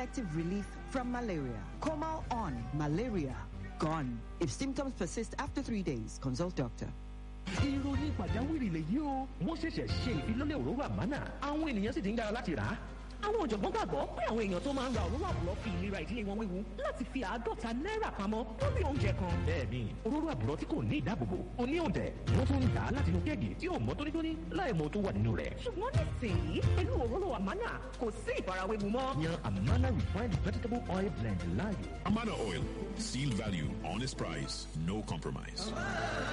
effective relief from malaria. Comal on malaria gone. If symptoms persist after three days, consult doctor. ìròyìn pàjáwìrì lèyí o wọ́n ṣẹ̀ṣẹ̀ ṣe ìfilọ́lẹ̀ òróró àmánà àwọn ènìyàn sì ti ń dára láti rà á. àwọn ọ̀jọ̀gbọ́n gbàgbọ́ pé àwọn èèyàn tó máa ń ra òróró àbúrò fi ìlera ìdílé wọn wéwu láti fi àádọ́ta náírà pamọ́ lórí oúnjẹ kan. bẹ́ẹ̀ni òróró àbúrò tí kò ní ìdáàbòbò kò ní òǹtẹ̀ wọ́n tún ń dà á láti inú kéèkì tí ò mọ́ tónítóní láì mọ tó wà nínú rẹ̀. ṣùgbọ́n nísìnyí pẹ̀lú òróró àmánà kò sí ìfarawéwu mọ́. yan amana refined vegetable oil blend láàyò. Amana Oil. Seal value, honest price, no compromise.